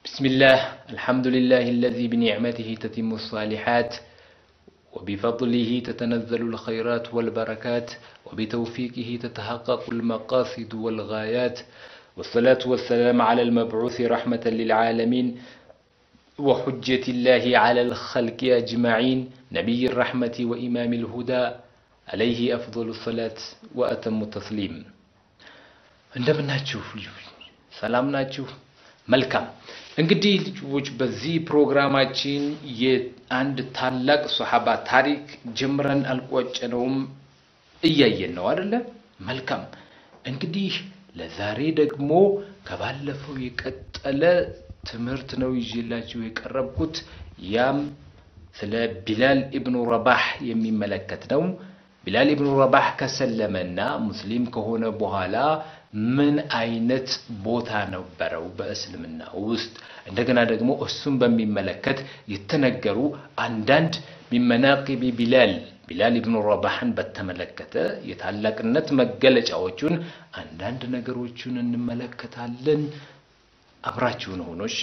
بسم الله الحمد لله الذي بنعمته تتم الصالحات وبفضله تتنزل الخيرات والبركات وبتوفيقه تتحقق المقاصد والغايات والصلاة والسلام على المبعوث رحمة للعالمين وحجة الله على الخلق أجمعين نبي الرحمة وإمام الهدى عليه أفضل الصلاة وأتم التسليم እንደምናችሁ ልጆች ሰላም ናችሁ? መልካም እንግዲህ ልጆች በዚህ ፕሮግራማችን የአንድ ታላቅ ሶሓባ ታሪክ ጀምረን አልቋጨነውም፣ እያየን ነው አደለ? መልካም እንግዲህ ለዛሬ ደግሞ ከባለፈው የቀጠለ ትምህርት ነው ይዤላችሁ የቀረብኩት። ያም ስለ ቢላል ኢብኑ ረባህ የሚመለከት ነው። ቢላል ኢብኑ ረባህ ከሰለመና ሙስሊም ከሆነ በኋላ ምን አይነት ቦታ ነበረው በእስልምና ውስጥ? እንደገና ደግሞ እሱን በሚመለከት የተነገሩ አንዳንድ ሚመናቂቢ ቢላል ቢላል ኢብኑ ረባህን በተመለከተ የታላቅነት መገለጫዎቹን አንዳንድ ነገሮቹን እንመለከታለን። አብራችሁን ሆኖ እሺ።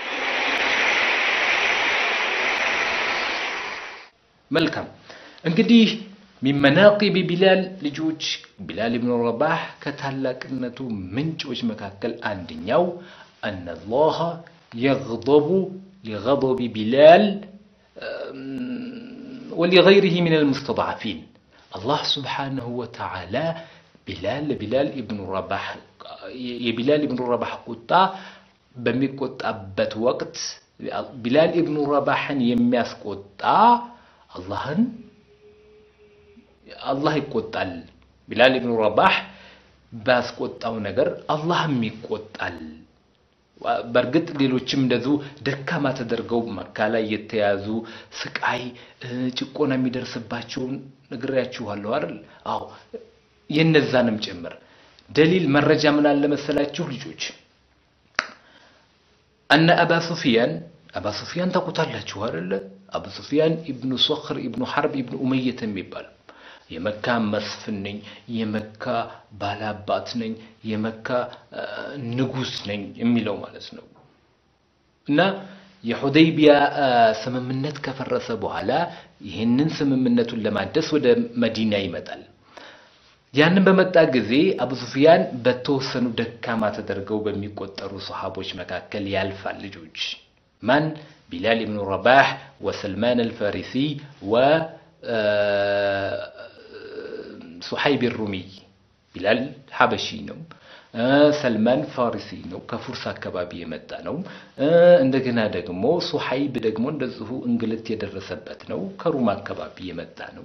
መልካም እንግዲህ ሚመናቂቢ ቢላል ልጆች ቢላል ኢብኑ ረባህ ከታላቅነቱ ምንጮች መካከል አንደኛው አነላህ የግضቡ ሊገضቢ ቢላል ወሊገይሪህ ሚን አልሙስተضዓፊን አላህ ስብሓነሁ ወተዓላ ቢላል ቢላል ኢብኑ ረባህ የቢላል ኢብኑ ረባህ ቁጣ በሚቆጣበት ወቅት ቢላል ኢብኑ ረባህን የሚያስቆጣ አላህን አላህ ይቆጣል። ቢላል ኢብኑ ረባህ ባስቆጣው ነገር አላህም ይቆጣል። በእርግጥ ሌሎችም እንደዚሁ ደካማ ተደርገው መካ ላይ የተያዙ ስቃይ፣ ጭቆና የሚደርስባቸውን ነግሬያችኋለሁ አይደል? አዎ የነዛንም ጭምር ደሊል መረጃ ምን አለ መሰላችሁ ልጆች? አነ አባ ሱፊያን አባ ሱፊያን ታውቁታላችሁ አይደለ? አቡ ሱፊያን ኢብኑ ሶኽር ኢብኑ ሐርብ ኢብኑ ኡመየት የሚባል የመካ መስፍን ነኝ፣ የመካ ባላባት ነኝ፣ የመካ ንጉስ ነኝ የሚለው ማለት ነው። እና የሁደይቢያ ስምምነት ከፈረሰ በኋላ ይህንን ስምምነቱን ለማደስ ወደ መዲና ይመጣል። ያንን በመጣ ጊዜ አቡ ሱፊያን በተወሰኑ ደካማ ተደርገው በሚቆጠሩ ሰሃቦች መካከል ያልፋል። ልጆች ማን? ቢላል ኢብኑ ረባህ ወሰልማን አልፋሪሲ ወ ሱሐይብ ሩሚይ ቢላል ሐበሺ ነው። ሰልማን ፋሪሲ ነው፣ ከፉርስ አካባቢ የመጣ ነው። እንደገና ደግሞ ሱሐይብ ደግሞ እንደዚሁ እንግልት የደረሰበት ነው፣ ከሩም አካባቢ የመጣ ነው።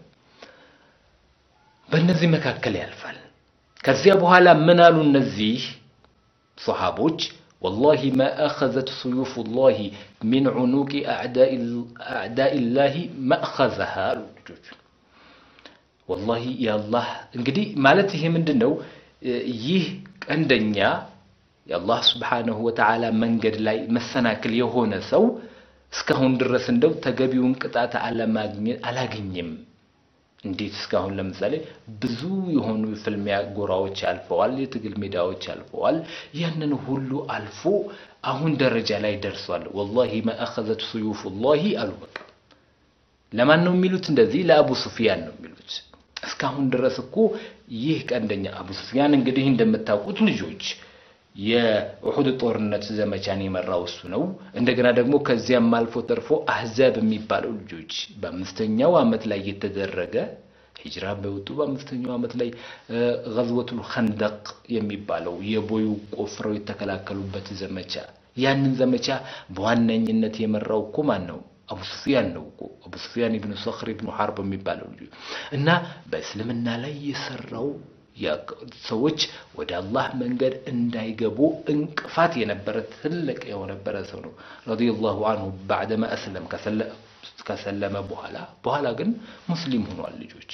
በእነዚህ መካከል ያልፋል። ከዚያ በኋላ ምን አሉ እነዚህ ሶሓቦች? ወላሂ ማ አኸዘት ሱዩፉላሂ ሚን ዑኑቂ አዕዳኢላሂ መእኸዘሃ አሉ ልጆች ወላሂ የአላህ እንግዲህ ማለት ይሄ ምንድን ነው? ይህ ቀንደኛ የአላህ ስብሓነሁ ወተዓላ መንገድ ላይ መሰናክል የሆነ ሰው እስካሁን ድረስ እንደው ተገቢውን ቅጣት አላገኘም። እንዴት እስካሁን ለምሳሌ ብዙ የሆኑ የፍልሚያ ጎራዎች አልፈዋል፣ የትግል ሜዳዎች አልፈዋል። ያንን ሁሉ አልፎ አሁን ደረጃ ላይ ደርሷል። ወላሂ መአኸዘት ሱዩፉላሂ አሉ። በቃ ለማን ነው የሚሉት? እንደዚህ ለአቡ ሱፊያን ነው የሚሉት። እስካሁን ድረስ እኮ ይህ ቀንደኛ አቡ ሱፊያን እንግዲህ እንደምታውቁት ልጆች የኡሑድ ጦርነት ዘመቻን የመራው እሱ ነው። እንደገና ደግሞ ከዚያም አልፎ ተርፎ አህዛብ የሚባለው ልጆች በአምስተኛው ዓመት ላይ የተደረገ ሂጅራ በወጡ በአምስተኛው ዓመት ላይ ገዝወቱል ኸንደቅ የሚባለው የቦዩ ቆፍረው የተከላከሉበት ዘመቻ ያንን ዘመቻ በዋነኝነት የመራው እኮ ማን ነው? አቡ ሱፊያን ነው እኮ አቡ ሱፊያን ኢብኑ ሶኽር ኢብኑ ሐርብ የሚባለው ልጅ እና በእስልምና ላይ የሰራው ሰዎች ወደ አላህ መንገድ እንዳይገቡ እንቅፋት የነበረ ትልቅ የነበረ ሰው ነው ረዲየላሁ አንሁ ባዕደማ እስለም ከሰለመ በኋላ በኋላ ግን ሙስሊም ሆኗል ልጆች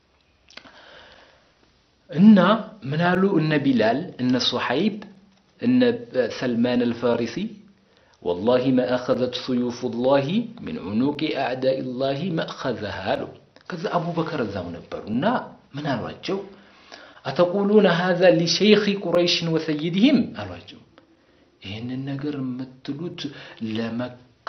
እና ምናሉ እነ ቢላል እነ ሱሐይብ እነ ሰልማን አልፋሪሲ ወላሂ ማ አኸዘት ሱዩፉላሂ ሚን ዑኑቂ አዕዳኢላሂ መእኸዘሃ አሉ። ከዛ አቡበከር እዛው ነበሩ እና ምን አሏቸው? አተቁሉነ ሃዛ ሊሸይኺ ቁረይሽን ወሰይድህም አሏቸው። ይህንን ነገር የምትሉት ለመካ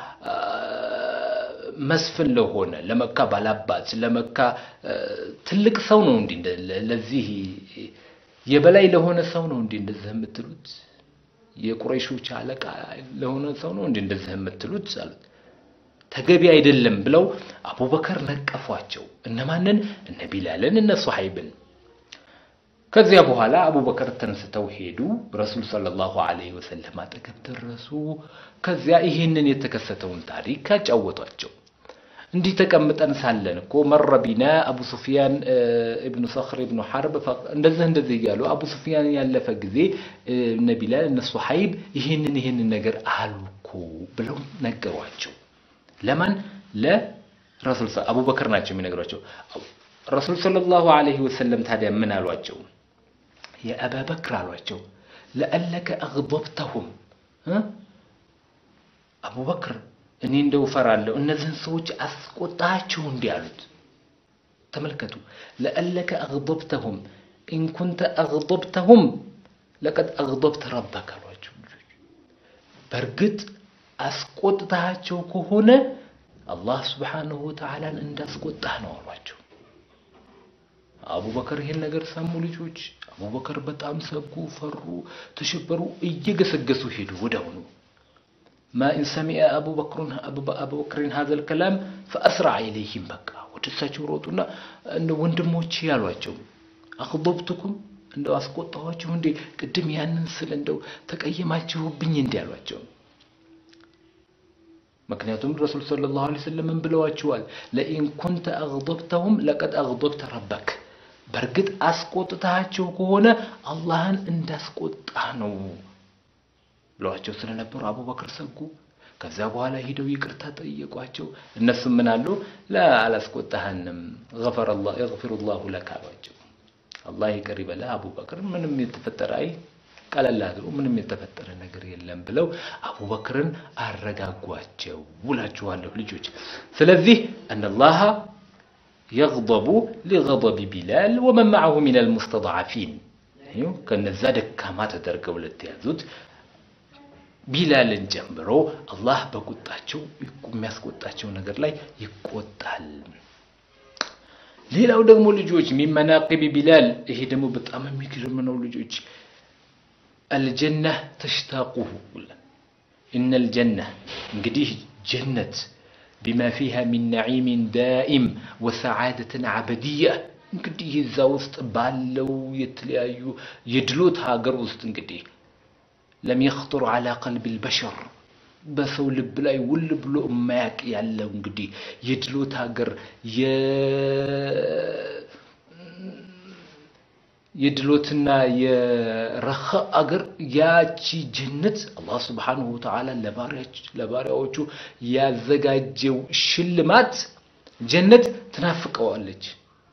መስፍን ለሆነ ለመካ ባላባት ለመካ ትልቅ ሰው ነው እንዲህ ለዚህ የበላይ ለሆነ ሰው ነው እንዲህ እንደዚህ የምትሉት የቁረይሾች አለቃ ለሆነ ሰው ነው እንዲህ እንደዚህ የምትሉት አሉት። ተገቢ አይደለም ብለው አቡበከር ነቀፏቸው። እነማንን? እነ ቢላልን፣ እነ ሱሐይብን። ከዚያ በኋላ አቡበከር ተነስተው ሄዱ። ረሱል ሰለላሁ ዐለይሂ ወሰለም አጠገብ ደረሱ። ከዚያ ይህንን የተከሰተውን ታሪክ አጫወቷቸው። እንዲህ ተቀምጠን ሳለን እኮ መረ ቢና አቡ ሱፊያን እብኑ ሰኽር እብኑ ሐርብ እንደዚህ እንደዚህ እያሉ አቡ ሱፊያን ያለፈ ጊዜ እነ ቢላል እነ ሱሐይብ ይህንን ይህንን ነገር አሉ እኮ ብለው ነገሯቸው። ለማን? ለረሱል አቡበከር ናቸው የሚነግሯቸው። ረሱል ሰለላሁ ዐለይሂ ወሰለም ታዲያ ምን አሏቸው? የአባበክር አሏቸው ለአለከ አግበብተሁም አቡበክር እኔ እንደው እፈራለሁ እነዚህን ሰዎች አስቆጣቸው እንዲህ አሉት። ተመልከቱ። ለአለከ አግበብተሁም ኢንኩንተ አግበብተሁም ለቀድ አግበብተ ረበክ አሏቸው። በእርግጥ አስቆጥታቸው ከሆነ አላህ ስብሓንሁ ወተዓላን እንዳስቆጣህ ነው አሏቸው። አቡበከር ይሄን ነገር ሰሙ። ልጆች አቡበከር በጣም ሰጉ፣ ፈሩ፣ ተሸበሩ፣ እየገሰገሱ ሄዱ ወዲያውኑ ማ ኢን ሰሚዐ አቡበክርን ሀዘል ከላም ፈአስረዐ ኢለይሂም በቃ ወደ እሳቸው ሮጡና እንደ ወንድሞቼ ያሏቸው አኽበብቱኩም እንደው አስቆጣኋችሁ እንዴ? ቅድም ያንን ስል እንደው ተቀየማችሁብኝ እንዲ ያሏቸው። ምክንያቱም ረሱል ሰለላሁ ዐለይሂ ወሰለም ምን ብለዋችኋል? ለኢን ኩንተ አግበብተሁም ለቀድ አግበብተ ረበክ በእርግጥ አስቆጥታቸው ከሆነ አላህን እንዳስቆጣህ ነው ብለዋቸው ስለነበሩ አቡበክር ሰጉ። ከዚያ በኋላ ሂደው ይቅርታ ጠየቋቸው። እነሱም ምን አሉ? ላ አላስቆጣህንም፣ የግፊሩላሁ ለክ አሏቸው። አላህ ይቅር ይበለህ አቡበክር፣ ምንም የተፈጠረ አይ ቀለል አድርጎ ምንም የተፈጠረ ነገር የለም ብለው አቡበክርን አረጋጓቸው ውላችኋለሁ ልጆች። ስለዚህ እነላሃ የግበቡ ሊገበቢ ቢላል ወመን መዐሁ ሚነል ሙስተድዐፊን ከነዛ ደካማ ተደርገው ለተያዙት ቢላልን ጨምሮ አላህ በቁጣቸው የሚያስቆጣቸው ነገር ላይ ይቆጣል። ሌላው ደግሞ ልጆች ሚን መናቂቢ ቢላል፣ ይሄ ደግሞ በጣም የሚገርም ነው ልጆች። አልጀና ተሽታቁሁ ኢነል ጀና እንግዲህ ጀነት ቢማ ፊሃ ሚን ነዒሚን ዳኢም ወሰዓደትን አበድያ እንግዲህ እዛ ውስጥ ባለው የተለያዩ የድሎት ሀገር ውስጥ እንግዲህ ለም የኽጥሩ ዓላ ቀልቢ ልበሸር በሰው ልብ ላይ ውል ብሎ የማያቅ ያለው እንግዲህ የድሎት ሀገር የድሎትና የረኻ አገር ያቺ ጀነት አላህ ስብሓንሁ ወተዓላ ለባሪያዎቹ ያዘጋጀው ሽልማት ጀነት ትናፍቀዋለች።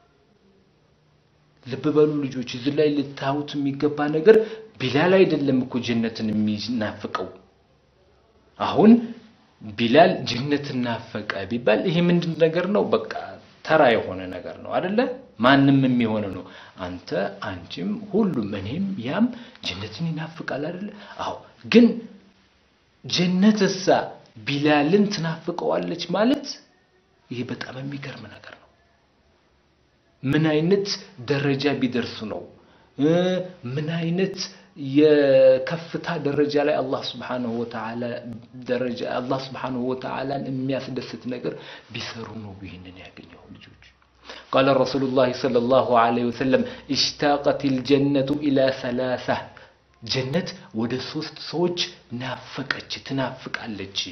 ልብ በሉ ልጆች፣ እዚህ ላይ ልታዩት የሚገባ ነገር ቢላል አይደለም እኮ ጀነትን የሚናፍቀው። አሁን ቢላል ጀነትን ናፈቀ ቢባል ይሄ ምንድን ነገር ነው? በቃ ተራ የሆነ ነገር ነው አደለ? ማንም የሚሆነ ነው። አንተ፣ አንቺም፣ ሁሉም እኔም፣ ያም ጀነትን ይናፍቃል አደለ? አዎ። ግን ጀነት እሳ ቢላልን ትናፍቀዋለች ማለት ይሄ በጣም የሚገርም ነገር ነው። ምን አይነት ደረጃ ቢደርሱ ነው? ምን አይነት የከፍታ ደረጃ ላይ አላህ ስብሓንሁ ወተዓላ ደረጃ አላህ ስብሓንሁ ወተዓላን የሚያስደስት ነገር ቢሰሩ ነው ይህንን ያገኘው ልጆች። ቃለ ረሱሉላህ ሰለላሁ ዐለይሂ ወሰለም እሽታቀት ልጀነቱ ኢላ ሰላሳ ጀነት ወደ ሶስት ሰዎች ናፈቀች፣ ትናፍቃለች።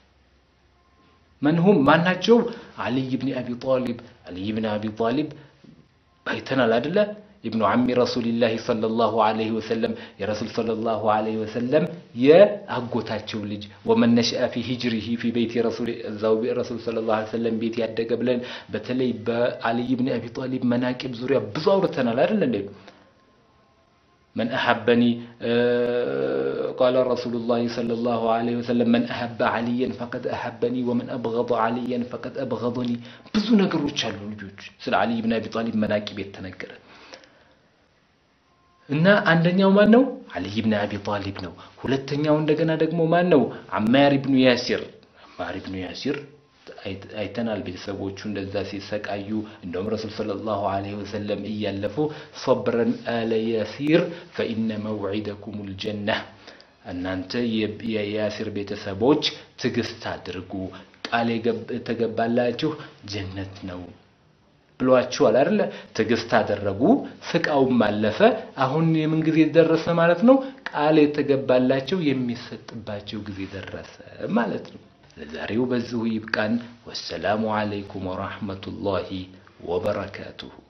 መንሁም ማናቸው? አልይ ብን አቢ ጣሊብ አልይ ብን አቢ ጣሊብ አይተናል አደለ? ኢብኑ ዓሚ ረሱሊላሂ ሰለላሁ ዐለይሂ ወሰለም የረሱል ሰለላሁ ዐለይሂ ወሰለም የአጎታቸው ልጅ ወመን ነሽአ ፊ ሂጅሪሂ ፊ ቤት እዛው ረሱል ሰለላሁ ዐለይሂ ወሰለም ቤት ያደገ ብለን በተለይ በአልይ ብን አቢ ጣሊብ መናቂብ ዙሪያ ብዙ አውርተናል አይደል እንዴ? መን አሐበኒ ቃለ ረሱሉላሂ ሰለላሁ ዐለይሂ ወሰለም መን አሐበ ዓሊየን ፈቀድ አሐበኒ ወመን አብገደ ዓሊየን ፈቀድ አብገደኒ። ብዙ ነገሮች አሉ ልጆች ስለ ዓሊይ ብን አቢ ጣሊብ መናቂብ የተነገረ እና አንደኛው ማን ነው? አልይ ብን አቢ ጣሊብ ነው። ሁለተኛው እንደገና ደግሞ ማን ነው? አማር ብኑ ያሲር። አማር ብኑ ያሲር አይተናል። ቤተሰቦቹ እንደዛ ሲሰቃዩ እንደውም ረሱል ሰለላሁ ዐለይሂ ወሰለም እያለፉ ሰብረን አለ ያሲር ፈኢነ መውዒደኩም ልጀነህ እናንተ የያሲር ቤተሰቦች ትዕግስት አድርጉ፣ ቃል የተገባላችሁ ጀነት ነው ብሏቸዋል አይደለ? ትዕግስት አደረጉ፣ ስቃውም አለፈ። አሁን የምን ጊዜ ደረሰ ማለት ነው? ቃል የተገባላቸው የሚሰጥባቸው ጊዜ ደረሰ ማለት ነው። ለዛሬው በዚሁ ይብቃን። ወሰላሙ አለይኩም ወራህመቱላሂ ወበረካቱሁ።